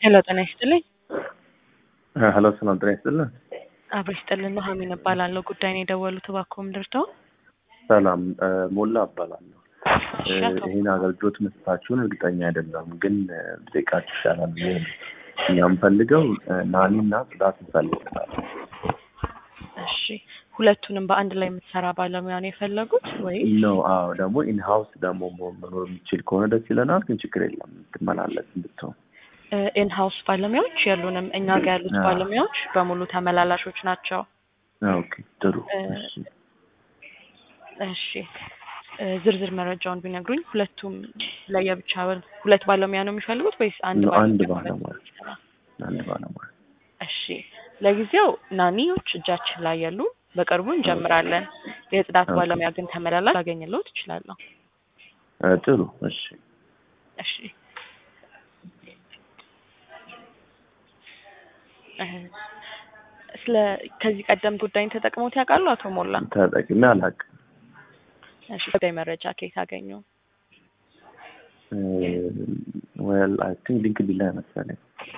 ሄሎ ጤና ይስጥልኝ። ሄሎ ሰላም ጤና ይስጥልን። አብሮ ይስጥልን። ኑሐሚን እባላለሁ። ጉዳይ ነው የደወሉት እባክዎ ምንድርተው? ሰላም ሞላ እባላለሁ። እሺ፣ አቶ ይህን አገልግሎት መስጠታችሁን እርግጠኛ አይደለም፣ ግን ብጠይቃችሁ ይሻላል ብዬ ነው። እኛ የምፈልገው ናኒና ጽዳት እንፈልጋለን። እሺ፣ ሁለቱንም በአንድ ላይ የምትሰራ ባለሙያ ነው የፈለጉት ወይ? ነው አዎ። ደግሞ ኢንሃውስ ደግሞ መኖር የሚችል ከሆነ ደስ ይለናል፣ ግን ችግር የለም ትመላለስ ብትሆን ኢንሃውስ ባለሙያዎች የሉንም። እኛ ጋር ያሉት አዎ። ባለሙያዎች በሙሉ ተመላላሾች ናቸው። ኦኬ ጥሩ። እ፣ እሺ። እሺ እ፣ ዝርዝር መረጃውን ቢነግሩኝ። ሁለቱም ለየብቻ ሁለት ባለሙያ ነው የሚፈልጉት ወይስ አንድ ነው፣ አንድ ባለሙያ? ባለሙያ። አንድ ባለሙያ እሺ ለጊዜው ናኒዎች እጃችን ላይ ያሉ፣ በቅርቡ እንጀምራለን። የጽዳት ኦኬ። ባለሙያ ግን ተመላላሽ ላገኝለው ትችላለሁ። እ፣ ጥሩ። እሺ እሺ እ፣ ስለ ከዚህ ቀደም ጉዳይን ተጠቅሞት ያውቃሉ አቶ ሞላ? ተጠቅሜ አላውቅም። እሺ ጉዳይ መረጃ ከየት አገኙ? ዌል አይ ቲንክ ሊንክድኢን ላይ መሰለኝ።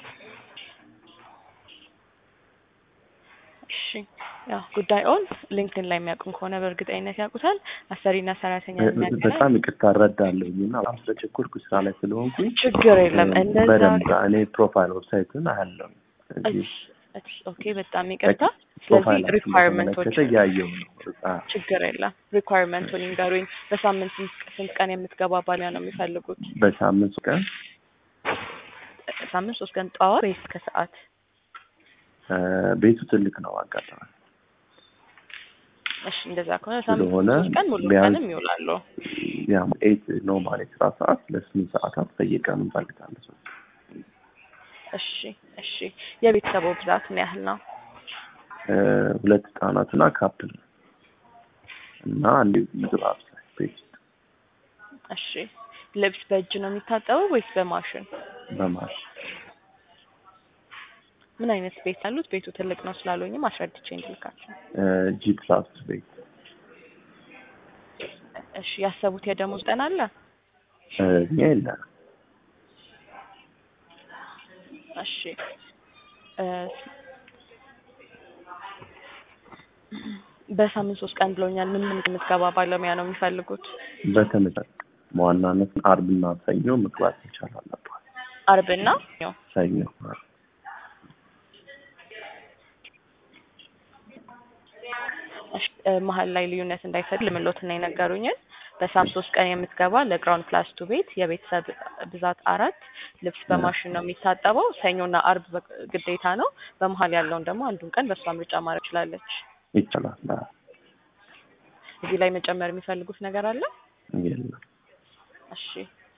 እሺ ያው ጉዳዩን ሊንክድን ላይ የሚያውቁም ከሆነ በእርግጠኝነት ያውቁታል። አሰሪና ሰራተኛ የሚያገናኝ በጣም ይቅርታ እረዳለሁኝ እና በጣም ስለቸኮልኩ ስራ ላይ ስለሆንኩኝ ችግር የለም። እንደዛ በደንብ እኔ ፕሮፋይል ዌብሳይቱን አያለሁ። እዚህ እሺ፣ ኦኬ በጣም ይቅርታ። ስለዚህ ፕሮፋይላችሁን ሪኳየርመንቶች በተመለከተ እያየሁ ነው። እዛ ችግር የለም። ሪኳየርመንቱን ይንገሩኝ። በሳምንት ስንት ስንት ቀን የምትገባ ባሊያ ነው የሚፈልጉት? በሳምንት ቀን ሳምንት ሶስት ቀን ጠዋት ወይስ ከሰዓት? እ፣ ቤቱ ትልቅ ነው አጋጣሚ እሺ እንደዛ ከሆነ ሳምንት ስለሆነ ሶስት ቀን ሙሉ ቢያንስ ቀንም ይውላሉ። ያ ኤት ኖርማል የስራ ሰዓት ለስምንት ሰዓታት በየቀኑ እንፈልጋለን። ሰው እሺ እሺ። የቤተሰቡ ብዛት ምን ያህል ነው? እ፣ ሁለት ህጻናትና ካፕል እና አንድ ምግብ አብሳይ ቤት ውስጥ እሺ ልብስ በእጅ ነው የሚታጠበው ወይስ በማሽን? በማሽ ምን አይነት ቤት ያሉት? ቤቱ ትልቅ ነው ስላሉኝም አስረድቼ እንድልካቸው። ጂ ፕላስ ቤት እሺ ያሰቡት የደሞዝ ቀን አለ? እ፣ እኛ የለንም። እሺ እ፣ በሳምንት ሶስት ቀን ብሎኛል። ምን ምን የምትገባ ባለሙያ ነው የሚፈልጉት? በተመሳሳይ በዋናነት አርብና ሰኞ መግባት መቻል አለባት። አርብና ነው። ሰኞ እሺ እ፣ መሀል ላይ ልዩነት እንዳይፈጥር ልምሎትና የነገሩኝን በሳምንት ሶስት ቀን የምትገባ ለግራውንድ ፕላስ ቱ ቤት የቤተሰብ ብዛት አራት ልብስ በማሽን ነው የሚታጠበው። ሰኞና አርብ በ- ግዴታ ነው። በመሀል ያለውን ደግሞ አንዱን ቀን በእሷ ምርጫ ማድረግ ትችላለች። ይቻላል። አዎ፣ እዚህ ላይ መጨመር የሚፈልጉት ነገር አለ? የለም። እሺ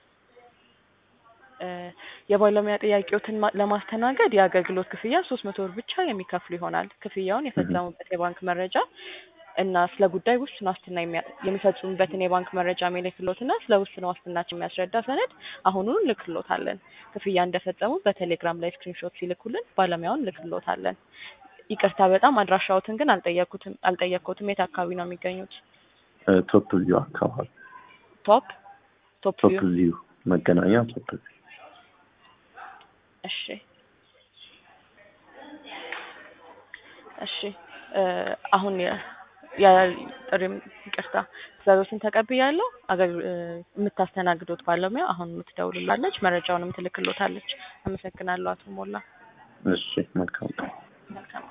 እ፣ የባለሙያ ጥያቄዎትን ማ- ለማስተናገድ የአገልግሎት ክፍያ ሶስት መቶ ብር ብቻ የሚከፍሉ ይሆናል። ክፍያውን የፈጸሙበት የባንክ መረጃ እና ስለ ጉዳይ ውስን ዋስትና የሚያ- የሚፈጽሙበትን የባንክ መረጃ የሚልክሎትና ስለ ውስን ዋስትናቸው የሚያስረዳ ሰነድ አሁኑኑ ልክሎታለን። ክፍያ እንደፈጸሙ በቴሌግራም ላይ ስክሪንሾት ሲልኩልን ባለሙያውን ልክሎታለን። ይቅርታ በጣም አድራሻዎትን ግን አልጠየኩትም አልጠየቅኩትም። የት አካባቢ ነው የሚገኙት? እ፣ ቶፕ ቪው አካባቢ ቶፕ ቶፕ ቶፕ ቪው ቪው መገናኛ ቶፕ ቪው እሺ እሺ እ፣ አሁን የ- የጥሪም ይቅርታ ትዕዛዞችን ተቀብያለሁ። አገል- እ፣ የምታስተናግዶት ባለሙያ አሁን የምትደውልላለች፣ መረጃውንም ትልክሎታለች። አመሰግናለሁ አቶ ሞላ። እሺ መልካም ቀን። መልካም